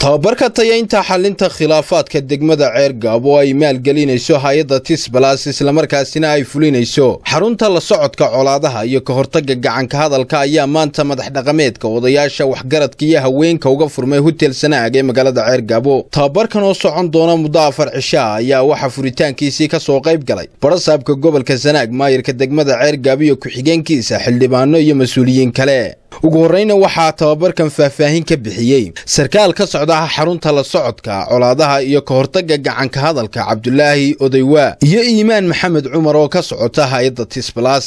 tababarka tayaynta xalinta khilaafaadka degmada ceergaab oo ay maalgelinayso hay-adda tisbalas islamarkaasina ay fulinayso xarunta la socodka colaadaha iyo ka hortagga gacanka hadalka ayaa maanta madax dhaqameedka odayaasha waxgaradka iyo haweenka uga furmay hotel sanaag ee magaalada ceergaabo tababarkan oo socon doona muddo afar cishaa ayaa waxaa furitaankiisii ka soo qayb galay barasaabka gobolka sanaag maayirka degmada ceergaab iyo ku-xigeenkiisa xildhibaano iyo mas-uuliyiin kale ugu horreyna waxaa tababarkan faahfaahin ka bixiyey sarkaal ka socdaha xarunta la socodka colaadaha iyo ka hortagga gacanka hadalka cabdulaahi odaywaa iyo iimaan maxamed cumar oo ka socota hay-adda tisbalas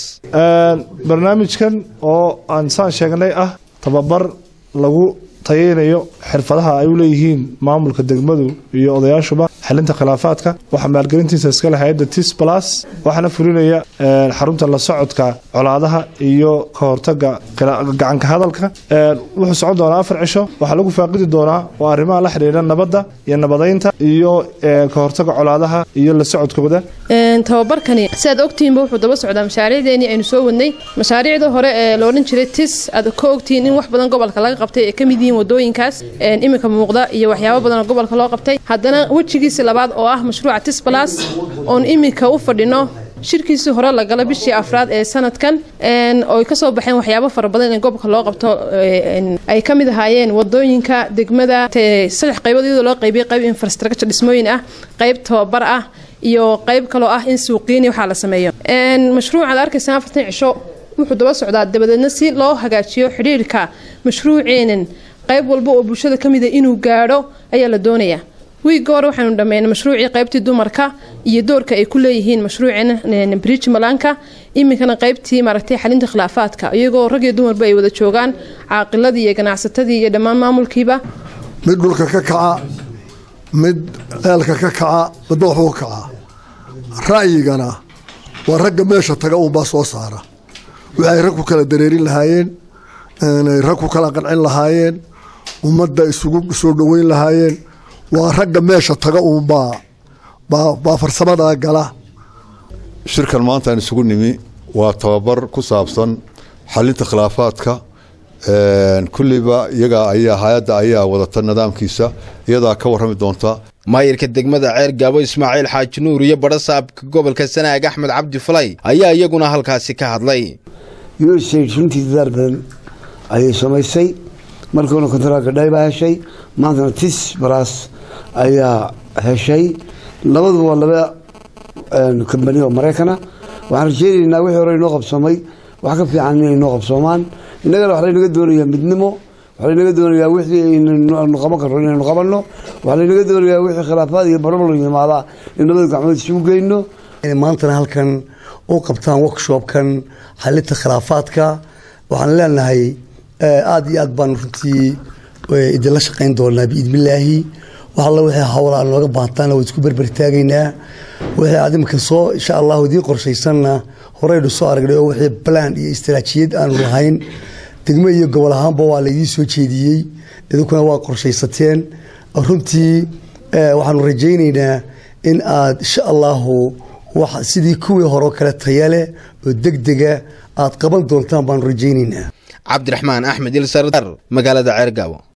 barnaamijkan oo aan saan sheegnay ah tababar lagu tayeynayo xirfadaha ay u leeyihiin maamulka degmadu iyo odayaashuba xalinta khilaafaadka waxaa maalgelintiisa iskale hay-adda tisbalas waxaana fulinaya xarunta la socodka colaadaha iyo ka hortaga gacanka hadalka wuxuu socon doonaa afar cisho waxaa lagu faaqidi doonaa oo arrimaha la xidhiidha nabadda iyo nabadaynta iyo ka hortaga colaadaha iyo la socodkooda tababarkani siaad ogtihiinba wuxuu daba socdaa mashaariicdeenii aynu soo wadnay mashaariicda hore ee loodhan jiray tis aad ka ogtihiin in wax badan gobolka laga qabtay ee ka mid yihiin wadooyinkaas iminka muuqda iyo waxyaabo badan oo gobolka loo qabtay haddana wejigiisi labaad oo ah mashruuca tisbalas oon iminka u fadhino shirkiisii hore la gala bishii afraad ee sanadkan oy kasoo baxeen waxyaabo fara badan in gobolka loo qabto ay ka mid ahaayeen wadooyinka degmada saddex qaybood iyadoo loo qaybiyay qayb infrastructure dhismooyin ah qayb tababar ah iyo qayb kaloo ah in suuqiini waxaa la sameeyo mashruucaad arkaysaan afartan cisho wuxuu daba socdaa dabadeedna si loo hagaajiyo xidhiirka mashruuceenan qayb walba oo bulshada ka mida inuu gaadho ayaa la doonayaa wiigga hore waxaanu dhammeynay mashruucii qaybtii dumarka iyo doorka ay ku leeyihiin mashruuceen bridge malanka iminkana qaybtii maaragtay xalinta khilaafaadka iyagoo rag iyo dumarba ay wada joogaan caaqiladii iyo ganacsatadii iyo dhammaan maamulkiiba mid dhulka ka kaca mid ceelka ka kaca midba waxuu ka kacaa ra'yigana waa ragga meesha taga uunbaa soo saara waxay rag ku kala dareerin lahaayeen rag ku kala qancin lahaayeen ummadda isugu soo dhoweyn lahaayeen waa ragga meesha taga uunbaa baa farsamadaa gala shirkan maanta aan isugu nimi waa tababar ku saabsan xalinta khilaafaadka kulliba iyaga ayaa hay-adda ayaa wadata nidaamkiisa iyadaa ka warrami doonta maayirka degmada ceer gaabo ismaaciil xaaji nuur iyo barasaabka gobolka sanaag axmed cabdi falay ayaa iyaguna halkaasi ka hadlay usaid runtii dadaal badan ayay samaysay markuuna kontaraalka dhaybaa heshay maantana tis baraas ayaa heshay labaduba waa laba kambani oo maraykana waxaan rajeynaynaa wixii hore inoo qabsoomay wax ka fiican inay noo qabsoomaan innagana wax laynaga doonayaa midnimo wax laynaga doonayaa wixii aynu qaban karno inaynu qabanno wax laynaga doonayaa wixii khilaafaad iyo barabal yimaada in labada gacmood isugu geyno maantana halkan u qabtaan workshopkan xalinta khilaafaadka waxaan leenahay aada iyo aad baanu runtii idinla shaqayn doonaa biidnillaahi wax alla wixii hawla aan nooga baahtaana waa isku berbertaagaynaa wixii aad iminka soo insha allahu idiin qorshaysanna horeynu soo aragnay oo wixii balaan iyo istaraatiijiyad aanu lahayn degmo iyo gobol ahaanba waa laydiin soo jeediyey idinkuna waa qorshaysateen runtii waxaanu rajaynaynaa in aad insha allahu sidii kuwii horeo kale tayale oo degdega aad qaban doontaan baanu rajaynaynaa cabdiraxmaan axmed ilsar magaalada ceergaabo